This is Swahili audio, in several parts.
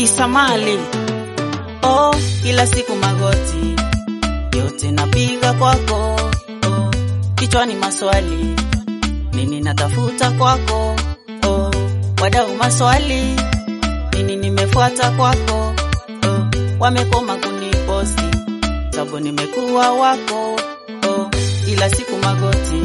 Isamali. Oh, kila siku magoti yote napiga kwako. Oh, kichwani maswali nini natafuta kwako. Oh, wadau maswali nini nimefuata kwako. Oh, wamekoma kuniposti sababu nimekuwa wako. Oh, kila siku magoti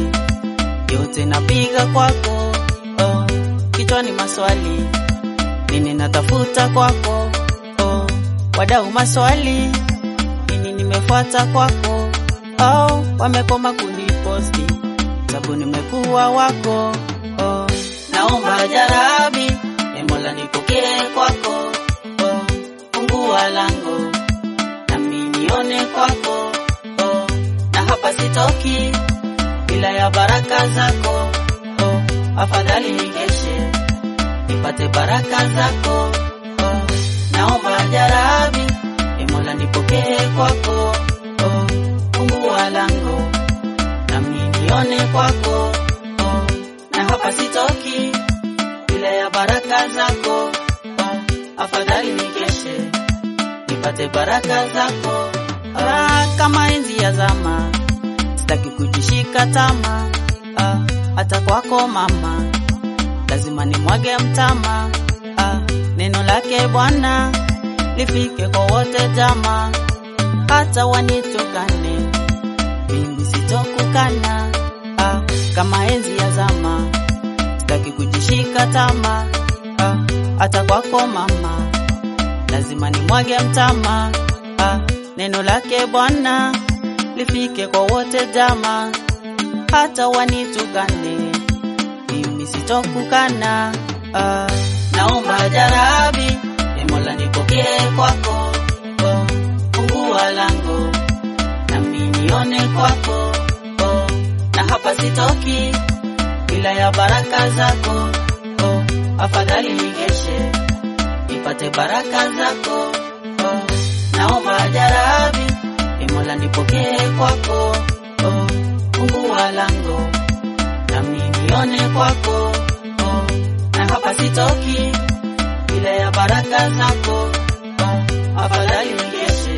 yote napiga kwako. Oh, kichwani maswali nini natafuta kwako. Oh, wadau maswali nini nimefuata kwako. Oh, wamekoma kuniposti sababu nimekuwa wako. Oh, naomba jarabi e Mola nipokee kwako. Oh, fungua lango nami nione kwako. Oh, na hapa sitoki bila ya baraka zako. Oh, afadhali nikeshe nipate baraka zako. Oh, naomba jarabi e Mola nipokee kwako. Oh, fungua lango nami nione kwako. Oh, na hapa sitoki bila ya baraka zako. Oh, afadhali nikeshe nipate baraka zako. Ah, kama enzi ya zama sitaki kujishika tama. Ah, hata kwako mama lazima nimwage mtama. Ah, neno lake Bwana lifike kwa wote jama, hata wanitukane mimi sitokukana. Ah, kama enzi ya zama sitaki kujishika tama. Ah, hata kwako mama lazima nimwage mtama. Ah, neno lake Bwana lifike kwa wote jama, hata wanitukane mimi sitokukana. Ah, naomba jarabi e Mola nipokee kwako. Oh, fungua lango nami nione kwako. Oh, na hapa sitoki bila ya baraka zako. Oh, afadhali nikeshe nipate baraka zako. Oh, naomba jarabi e Mola nipokee kwako. Oh, fungua lango nami nione kwako. Oh, na hapa sitoki bila ya baraka zako. Oh, afadhali nikeshe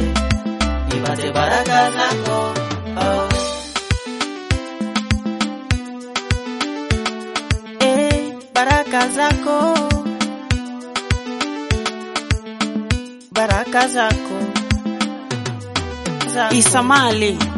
nipate baraka zako. Oh. Eh, baraka zako, baraka zako, zako. Isamali